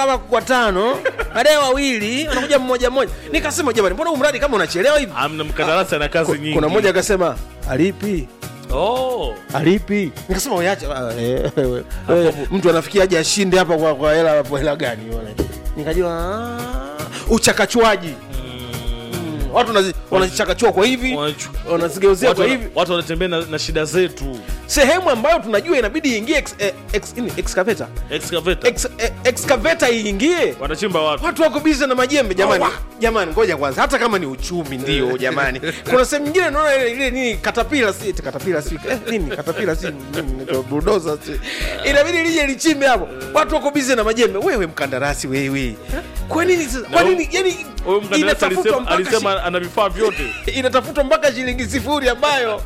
kama kwa tano baadaye wawili wanakuja mmoja mmoja nikasema jamani mbona huu mradi kama unachelewa hivi amna mkandarasi ana kazi nyingi kuna mmoja akasema alipi oh. alipi nikasema uyache ah, eh, eh, eh, mtu anafikia aje ashinde hapa kwa kwa hela kwa hela gani wale nikajua ah, uchakachuaji Mm, watu wanazi- wanazichakachua kwa hivi Wanachu- wanazigeuzia watu, kwa wana- hivi watu wanatembea na, na shida zetu sehemu ambayo tunajua inabidi iingie ex, eh, ex, nini, excavator excavator ex, eh, excavator iingie wanachimba watu watu wako bize na majembe jamani Awa. jamani ngoja kwanza hata kama ni uchumi ndio jamani kuna sehemu nyingine naona ile ile nini katapila si eti katapila si eh, nini katapila si nini, bulldozer si inabidi lije lichimbe hapo watu wako bize na majembe wewe mkandarasi wewe kwa nini sasa kwa Na nini yani huyu mkandarasi inatafutwa alisema, mpaka alisema ana vifaa vyote shi- inatafutwa mpaka shilingi sifuri ambayo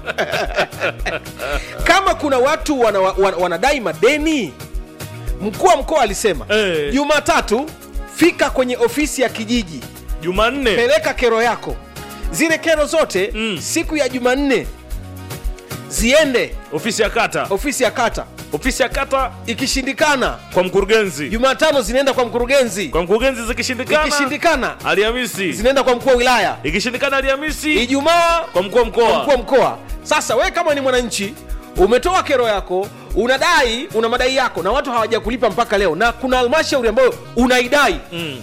kama kuna watu wana, wana, wanadai madeni mkuu wa mkoa alisema Eh. jumatatu fika kwenye ofisi ya kijiji jumanne peleka kero yako zile kero zote Mm. siku ya jumanne ziende ofisi ya kata ofisi ya kata ofisi ya kata ikishindikana kwa mkurugenzi jumatano zinaenda kwa mkurugenzi kwa mkurugenzi zikishindikana ikishindikana alhamisi zinaenda kwa mkuu wa wilaya ikishindikana alhamisi ijumaa kwa mkuu wa kwa mkuu mkoa wa mkoa sasa we kama ni mwananchi umetoa kero yako unadai una madai yako na watu hawajakulipa mpaka leo na kuna halmashauri ambayo unaidai Mm.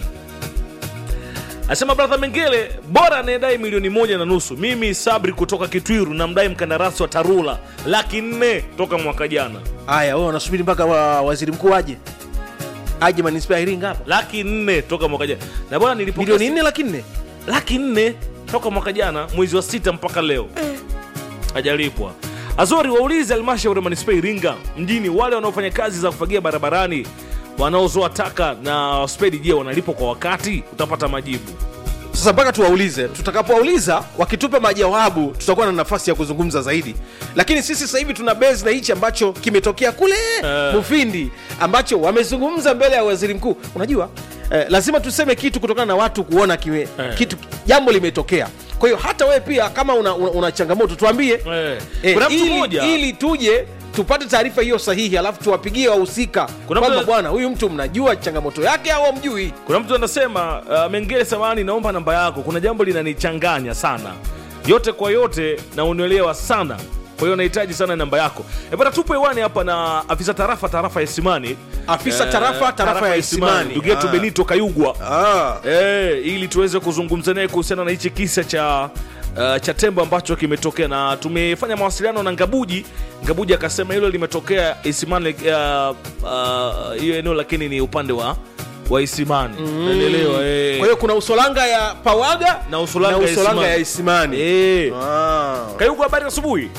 asema bradha mengele bora anayedai milioni moja na nusu mimi sabri kutoka kitwiru namdai mkandarasi wa tarula laki nne toka mwaka jana haya wewe wanasubiri mpaka wa, waziri mkuu aje aje manispaa ya iringa hapa laki nne toka mwaka jana na bwana nilipokea milioni nne laki nne laki nne toka mwaka jana mwezi wa sita mpaka leo hajalipwa azori waulize halmashauri ya manispaa iringa mjini wale wanaofanya kazi za kufagia barabarani wanaozoa taka na spedi je wanalipwa kwa wakati utapata majibu sasa mpaka tuwaulize tutakapowauliza wakitupa majawabu tutakuwa na nafasi ya kuzungumza zaidi lakini sisi sasa hivi tuna base na hichi ambacho kimetokea kule Eh. mufindi ambacho wamezungumza mbele ya waziri mkuu unajua eh, lazima tuseme kitu kutokana na watu kuona kime, Eh. kitu jambo limetokea kwa hiyo hata wewe pia kama una, una, una changamoto tuambie eh. Eh, kuna mtu ili, mmoja ili tuje tupate taarifa hiyo sahihi alafu tuwapigie wahusika Kuna kwamba mtu- bwana huyu mtu mnajua changamoto yake au hamjui kuna mtu anasema uh, mengele samani naomba namba yako kuna jambo linanichanganya sana yote kwa yote na unielewa sana kwa hiyo nahitaji sana namba yako e bana tupo hewani hapa na afisa tarafa tarafa ya isimani Afisa tarafa, tarafa ya Isimani. ndugu yetu Ah. benito kayugwa ah. e, ili tuweze kuzungumza naye kuhusiana na hichi kisa cha Uh, cha tembo ambacho kimetokea na tumefanya mawasiliano na ngabuji ngabuji akasema hilo limetokea isimani uh, uh, hiyo eneo lakini ni upande wa wa isimani Unaelewa, eh. kwa hiyo kuna usolanga ya pawaga Na usolanga ya usolanga Isimani. ya isimani Eh. Ah. kayugu habari asubuhi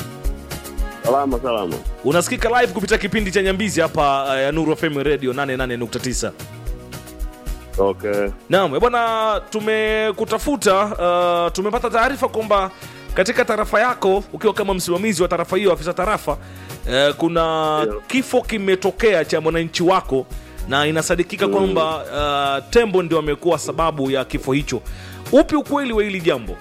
Salama salama. unasikika live kupitia kipindi cha nyambizi hapa uh, ya nuru fm radio 88.9 Okay. Naam, eh bwana, tumekutafuta uh, tumepata taarifa kwamba katika tarafa yako ukiwa kama msimamizi wa tarafa hiyo, afisa tarafa uh, kuna Ndio. kifo kimetokea cha mwananchi wako na inasadikika kwamba uh, tembo ndio amekuwa sababu ya kifo hicho. Upi ukweli wa hili jambo?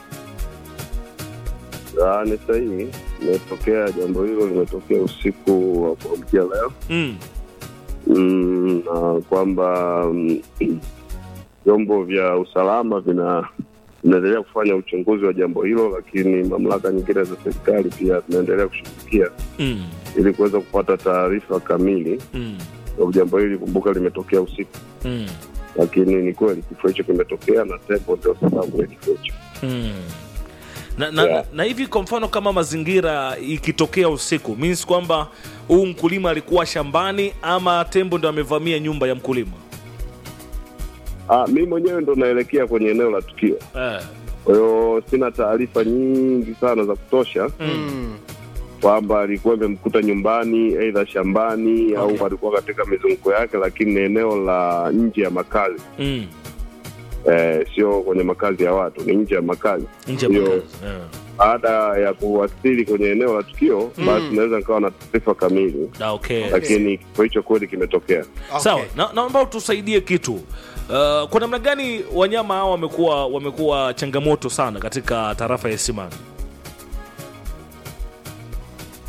Ah, ni sahihi. Imetokea jambo hilo limetokea usiku wa kuamkia leo. Mm. Mm, na kwamba mm, vyombo vya usalama vina vinaendelea kufanya uchunguzi wa jambo hilo, lakini mamlaka nyingine za serikali pia zinaendelea kushughulikia Mm. ili kuweza kupata taarifa kamili Mm. kwa jambo hili. Kumbuka limetokea usiku, Mm. lakini ni kweli kifo hicho kimetokea na tembo ndio sababu ya kifo hicho. Mm. Na, na, Yeah. na hivi kwa mfano kama mazingira ikitokea usiku means kwamba huu mkulima alikuwa shambani ama tembo ndo amevamia nyumba ya mkulima Ah, mi mwenyewe ndo naelekea kwenye eneo la tukio, eh. kwa hiyo sina taarifa nyingi sana za kutosha Mm. kwamba alikuwa imemkuta nyumbani aidha shambani Okay. au alikuwa katika mizunguko yake, lakini ni eneo la nje ya makazi mm. eh, sio kwenye makazi ya watu, ni nje ya makazi. nje ya Hiyo, makazi eh. Baada ya kuwasili kwenye eneo la tukio, basi naweza nikawa na taarifa kamili, Ah, okay. lakini kifo hicho kweli kimetokea. Okay. sawa na, naomba utusaidie kitu uh, kwa namna gani wanyama hao wamekuwa wamekuwa changamoto sana katika tarafa ya Isimani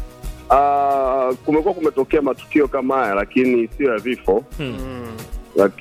Ah, kumekuwa kumetokea matukio kama haya, lakini sio ya vifo hmm. lakini